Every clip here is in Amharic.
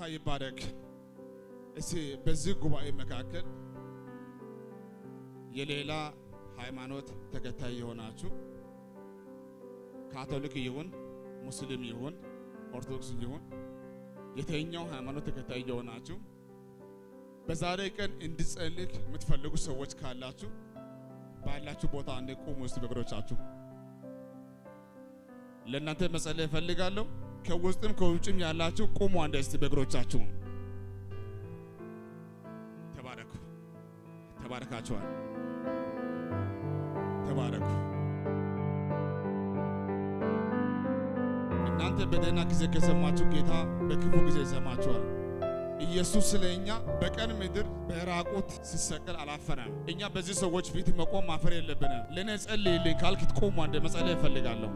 ይባረክ። እስቲ በዚህ ጉባኤ መካከል የሌላ ሃይማኖት ተከታይ የሆናችሁ ካቶሊክ ይሁን ሙስሊም ይሁን ኦርቶዶክስ ይሁን የተኛው ሃይማኖት ተከታይ የሆናችሁ በዛሬ ቀን እንድጸልይ የምትፈልጉ ሰዎች ካላችሁ ባላችሁ ቦታ አንዴ ቁሙ። እስቲ በእግሮቻችሁ ለእናንተ መጸለይ እፈልጋለሁ። ከውስጥም ከውጭም ያላችሁ ቁሙ አንዴ እስቲ በእግሮቻችሁ። ተባረኩ። ተባረካችኋል። ተባረኩ። እናንተ በደህና ጊዜ ከሰማችሁ ጌታ በክፉ ጊዜ ይሰማችኋል። ኢየሱስ ስለ እኛ በቀን ምድር በራቁት ሲሰቀል አላፈረም። እኛ በዚህ ሰዎች ፊት መቆም ማፈር የለብንም። ለእኔ ጸልይልኝ ካልክ ቁሙ አንዴ መጸለይ እፈልጋለሁ።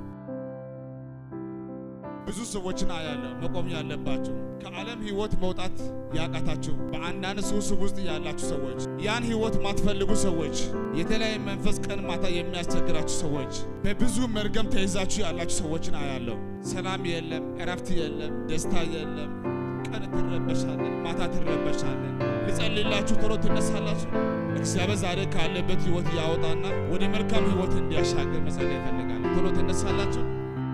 ብዙ ሰዎችን አያለሁ መቆም ያለባችሁ ከዓለም ህይወት መውጣት ያቃታችሁ በአንዳንድ ሱስ ውስጥ ያላችሁ ሰዎች፣ ያን ህይወት ማትፈልጉ ሰዎች፣ የተለያየ መንፈስ ቀን ማታ የሚያስቸግራችሁ ሰዎች፣ በብዙ መርገም ተይዛችሁ ያላችሁ ሰዎችን አያለሁ። ሰላም የለም፣ እረፍት የለም፣ ደስታ የለም። ቀን ትረበሻለን፣ ማታ ትረበሻለን። ልጸልላችሁ ቶሎ ትነሳላችሁ። እግዚአብሔር ዛሬ ካለበት ህይወት ያወጣና ወደ መልካም ህይወት እንዲያሻገር መጸለይ ይፈልጋል። ቶሎ ትነሳላችሁ።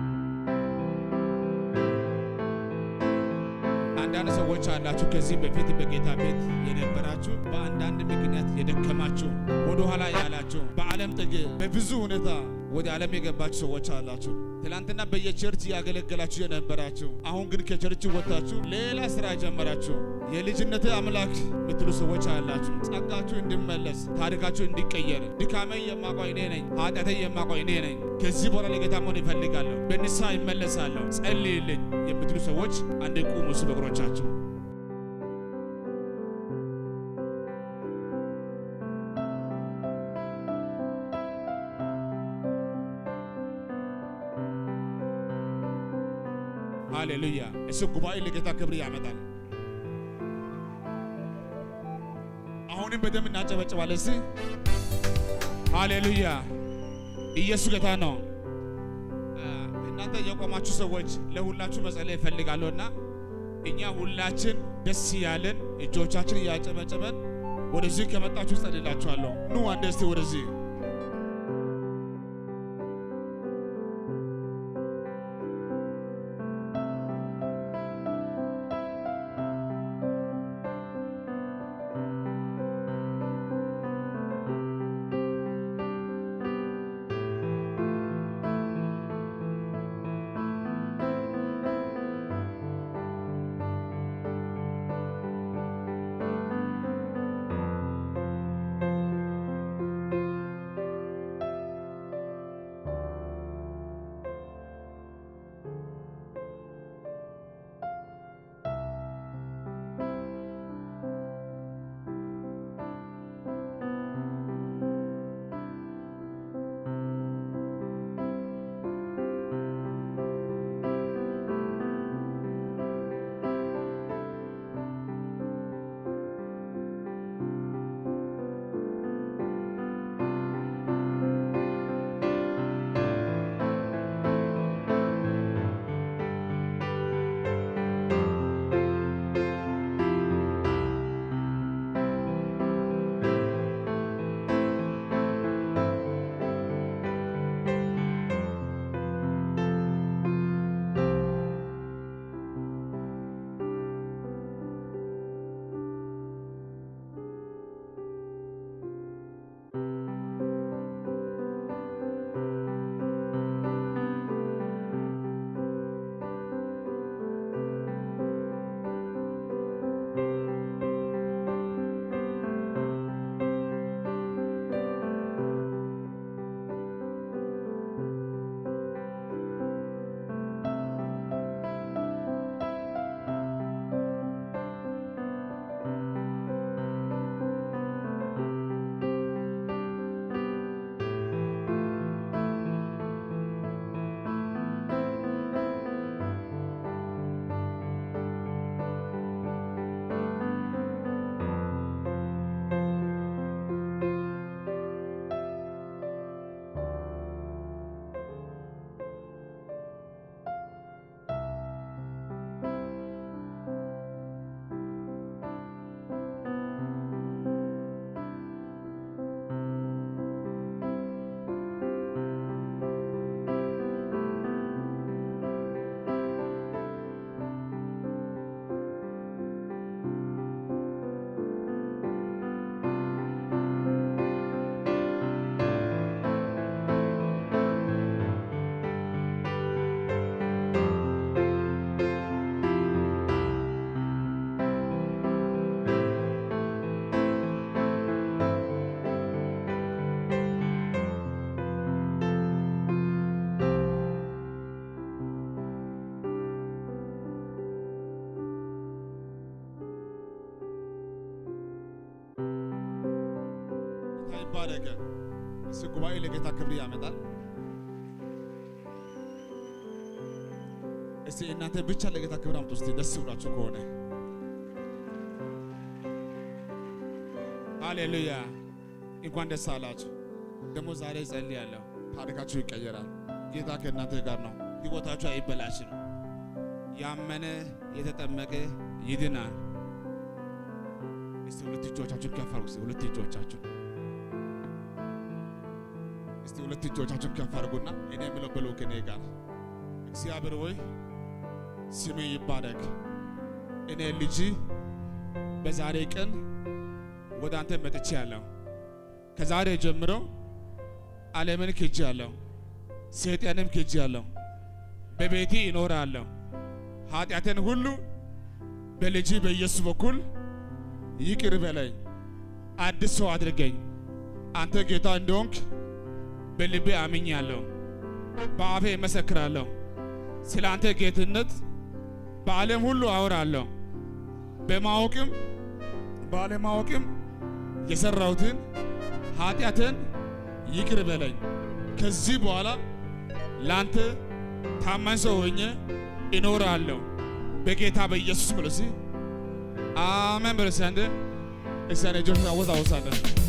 አንዳንድ ሰዎች አላችሁ ከዚህ በፊት በጌታ ቤት የነበራችሁ በአንዳንድ ምክንያት የደከማችሁ ወደ ኋላ ያላችሁ በዓለም ጥግ በብዙ ሁኔታ ወደ ዓለም የገባችሁ ሰዎች አላችሁ። ትላንትና በየቸርች ያገለገላችሁ የነበራችሁ አሁን ግን ከቸርች ወጥታችሁ ሌላ ስራ ጀመራችሁ። የልጅነት አምላክ ምትሉ ሰዎች አላችሁ። ጸጋችሁ እንዲመለስ ታሪካችሁ እንዲቀየር ድካሜ የማውቀው እኔ ነኝ፣ ኃጢአቴ የማውቀው እኔ ነኝ። ከዚህ በኋላ ለጌታ መሆን ይፈልጋለሁ፣ በንስሐ ይመለሳለሁ፣ ጸልይልኝ የምትሉ ሰዎች አንድ ቁሙ እሱ በእግሮቻችሁ ሃሌሉያ። እሱ ጉባኤ ለጌታ ክብር ያመጣል። አሁንም በደንብ እናጨበጭባለን። እስቲ ሃሌሉያ። ኢየሱስ ጌታ ነው። እናንተ የቆማችሁ ሰዎች ለሁላችሁ መጸለይ እፈልጋለሁና እኛ ሁላችን ደስ ያለን እጆቻችን እያጨበጨበን ወደዚህ ከመጣችሁ ጸልላችኋለሁ። ኑ አንዴ እስቲ ወደዚህ ይባረክ። እስቲ ጉባኤ ለጌታ ክብር ያመጣል። እስቲ እናንተ ብቻ ለጌታ ክብር አምጡ። እስቲ ደስ ብሏችሁ ከሆነ ሃሌሉያ፣ እንኳን ደስ አላችሁ። ደግሞ ዛሬ ጸልያለሁ፣ ታሪካችሁ ይቀየራል። ጌታ ከእናንተ ጋር ነው። ሕይወታችሁ አይበላሽም። ያመነ የተጠመቀ ይድናል። እስቲ ሁለት እጆቻችሁን ከፍ አድርጉ። እስቲ ሁለት እጆቻችሁን እስቲ ሁለት እጆቻችሁን ከፍ አድርጉና እኔ የምለው በሉ ከእኔ ጋር እግዚአብሔር ሆይ ስሜ ይባረክ። እኔ ልጅ በዛሬ ቀን ወደ አንተ መጥቼ ያለሁ ከዛሬ ጀምሮ ዓለምን ክጄ ያለሁ ሰይጣንም ክጄ ያለሁ በቤቴ እኖራለሁ። ኃጢአትን ሁሉ በልጅ በኢየሱስ በኩል ይቅር በለኝ፣ አዲስ ሰው አድርገኝ። አንተ ጌታ እንደሆንክ በልቤ አምኛለሁ፣ በአፌ እመሰክራለሁ። ስለ አንተ ጌትነት በዓለም ሁሉ አወራለሁ። በማወቅም ባለማወቅም የሰራሁትን ኃጢአትን ይቅር በለኝ። ከዚህ በኋላ ላንተ ታማኝ ሰው ሆኜ እኖራለሁ በጌታ በኢየሱስ ብሎ ሲ አሜን ብሎ ሲያንደ እግዚአብሔር ልጆች አወዛወዛለን